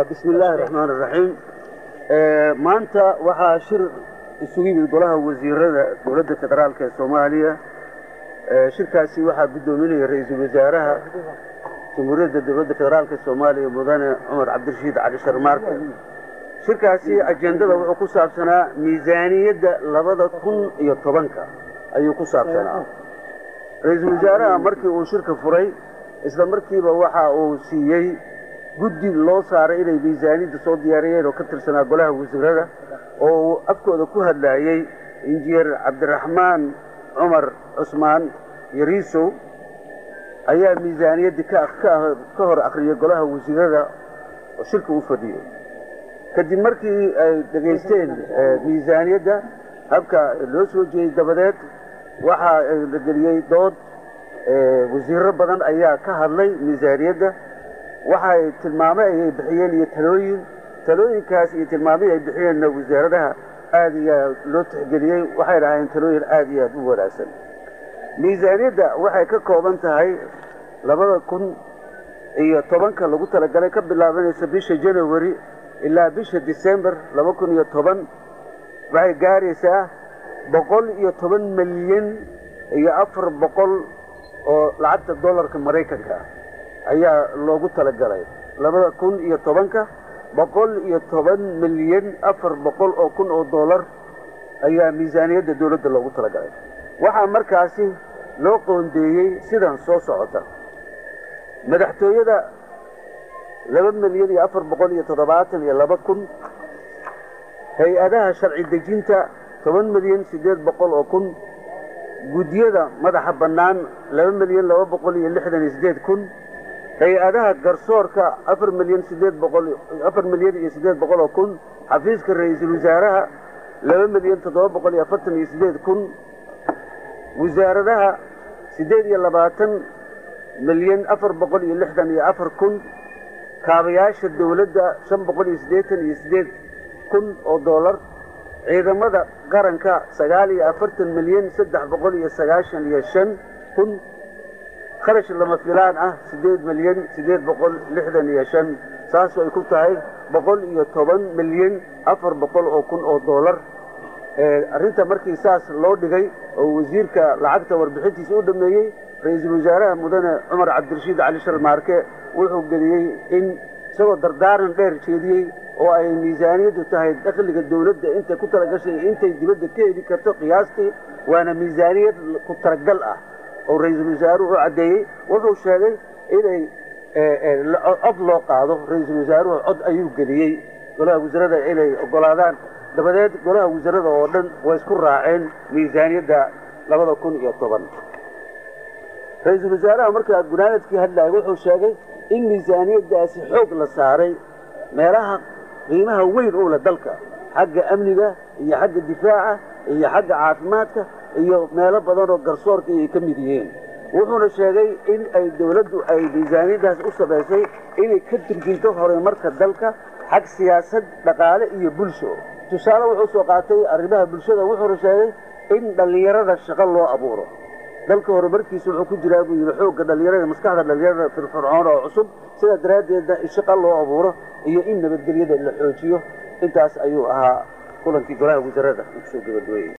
bismi illaahi raxmaan iraxiim maanta waxaa shir isugu yimid golaha wasiirada dowladda federaalk ee soomaaliya shirkaasi waxaa guddoominaya ra-iisul wasaaraha jamhuuriyadda dowladda federaalk ee soomaaliya mudane cumar cabdirashiid cali sharmaarke shirkaasi ajendada wuxuu ku saabsanaa miisaaniyadda labada kun iyo tobanka ayuu ku saabsanaa ra-iisul wasaaraha markii uu shirka furay isla markiiba waxa uu siiyey guddi loo saaray inay miisaaniyadda soo diyaariyeen oo ka tirsanaa golaha wasiirada oo uu afkooda ku hadlaayey injineer cabdiraxmaan cumar cusmaan yariisow ayaa miisaaniyaddii ka hor akhriyey golaha wasiirada oo shirka u fadhiyey kadib markii ay dhegaysteen miisaaniyadda habka loo soo jeeyey dabadeed waxaa la geliyey dood wasiiro badan ayaa ka hadlay miisaaniyadda waxay tilmaame ayay bixiyeen iyo talooyin talooyinkaas iyo tilmaamihii ay bixiyeenna wasaaradaha aad iyo aad loo tixgeliyey waxay dhahaayeen talooyin aad iyo aad u wanaagsan miisaaniyadda waxay ka kooban tahay labada kun iyo tobanka lagu talagalay ka bilaabanaysa bisha janawari ilaa bisha december laba kun iyo toban waxay gaaraysaa boqol iyo toban milyan iyo afar boqol oo lacagta dollarka maraykanka ah ayaa loogu talagalay labada kun iyo tobanka boqol iyo toban milyan afar boqol oo kun oo dollar ayaa miisaaniyadda dowladda loogu talagalay waxaa markaasi loo qoondeeyey sidan soo socota madaxtooyada laba milyan iyo afar boqol iyo toddobaatan iyo laba kun hay-adaha sharci dejinta toban milyan siddeed boqol oo kun guddiyada madaxa bannaan laba milyan laba boqol iyo lixdan iyo siddeed kun hay-adaha garsoorka afar milyan siddeed boqol afar milyan iyo siddeed boqol oo kun xafiiska ra-iisul wasaaraha laba milyan toddoba boqol iyo afartan iyo siddeed kun wasaaradaha siddeed iyo labaatan milyan afar boqol iyo lixdan iyo afar kun kaabayaasha dowladda shan boqol iyo siddeetan iyo siddeed kun oo dollar ciidamada qaranka sagaal iyo afartan milyan saddex boqol iyo sagaashan iyo shan kun kharash lama filaan ah siddeed milyan siddeed boqol lixdan iyo shan saasoo ay ku tahay boqol iyo toban milyan afar boqol oo kun oo dollar arrinta markii saas loo dhigay oo wasiirka lacagta warbixintiisa u dhameeyey ra-iisul wasaaraha mudane cumar cabdirashiid cali sharmaarke wuxuu geliyey in isagoo dardaaran dheer jeediyey oo ay miisaaniyaddu tahay dakhliga dowladda intay ku talagashay intay dibadda ka heli karto qiyaastii waana miisaaniyad ku talagal ah oo ra-iisul wasaaruhu u caddeeyey wuxuu sheegay inay cod loo qaado ra-iisul wasaaruhu cod ayuu geliyey golaha wasarada inay oggolaadaan dabadeed golaha wasarada oo dhan way isku raaceen miisaaniyadda labada kun iyo toban ra-iisul wasaaraha markaa gunaanadkii hadlaaya wuxuu sheegay in miisaaniyaddaasi xoog la saaray meelaha qiimaha weyn u leh dalka xagga amniga iyo xagga difaaca iyo xagga caafimaadka iyo meelo badan oo garsoorka ay ka mid yihiin wuxuuna sheegay in ay dowladdu ay miisaaniyaddaas u samaysay inay ka turjinto horumarka dalka xag siyaasad dhaqaale iyo bulsho tusaale wuxuu soo qaatay arrimaha bulshada wuxuuna sheegay in dhallinyarada shaqo loo abuuro dalka horumarkiisa wuxuu ku jiraa buu yidhi xoogga dhallinyarada maskaxda dhallinyarada firfircoon oo cusub sidaa daraaddeedna in shaqo loo abuuro iyo in nabadgelyada la xoojiyo intaas ayuu ahaa kulankii golaha wasarada uu kusoo gabagabeeyey